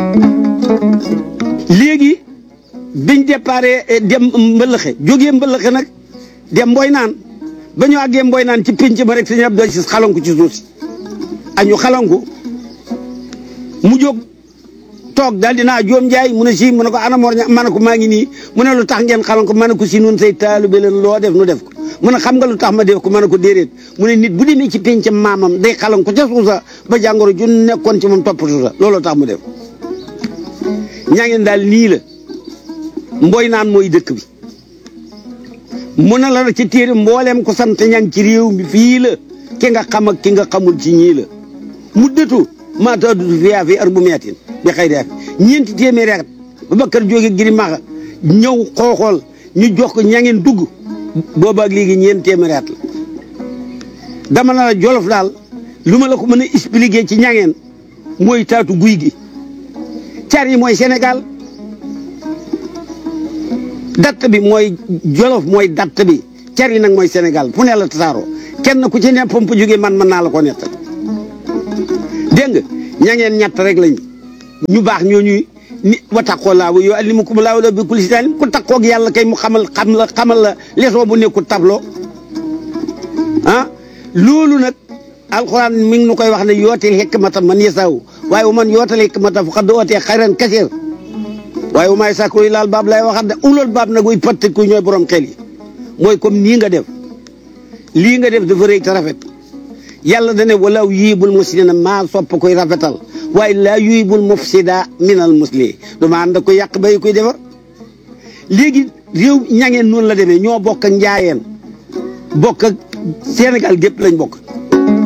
léegi biñ déparé dem mbëlëxe jógee mbëlëxe nag dem mboy naan ba ñu àggee mboy naan ci pénc ma rek sëñ Abdou Aziz xalanku ci suuf si añu xalanku mu jóg toog daal dinaa joom njaay mu ne si mu ne ko ana Mor ña ma ne ko maa ngi nii mu ne lu tax ngeen xalanku ma ne ko si nun say taalibe leen loo def nu def ko mu ne xam nga lu tax ma def ko ma ne ko déedéet mu ne nit bu demee ci pénc maamam day xalanku ca suusa ba jàngoro ju nekkoon ci moom topp suusa looloo tax mu def ñaa ngeen daal nii la mboy naan mooy dëkk bi mu ne la ci téere mbooleem ko sant ñang ci réew mi fii la ki nga xam ak ki nga xamul ci ñii la mu dëtu maata du fiyaa fi ar bu meetin bi xëy def ñeenti téeméeri at ba bakkar jóge giri maxa ñëw xooxool ñu jox ko ñangeen dugg boobaak léegi ñeenti téeméeri at la dama na la jolof daal lu ma la ko mën a expliquer ci ñangeen mooy taatu guy gi car yi mooy Sénégal datt bi mooy jolof mooy datt bi car yi nag mooy Sénégal fu ne la tasaaroo kenn ku ci ne pomp jógee man mën naa la ko nettal dégg nga ña ngeen ñett rek lañ ñu baax ñooñuy ni wa taqoo laa wa yu'allimukum laahu bi kulli shay'in ku taqoo ak yàlla kay mu xamal xam la xamal la leçon bu nekkul tableau ah loolu nag alxuraan mi ngi nu koy wax ne yootil hikmata man yasaw waaye wu man yootal hikmata faqad ootee xayran kasiir waaye wu maay sàkku laal baab lay waxat de ulal baab nag wuy patt ku ñooy borom xel yi mooy comme nii nga def lii nga def dafa rëy te rafet yàlla dane walaw yiibul muslina maa sopp koy rafetal waaye laa yuibul mufsida minal musli du ma ànd ko yàq bay koy defar léegi réew ñangeen noonu la demee ñoo bokk ak njaayeen bokk ak Sénégal gépp lañ bokk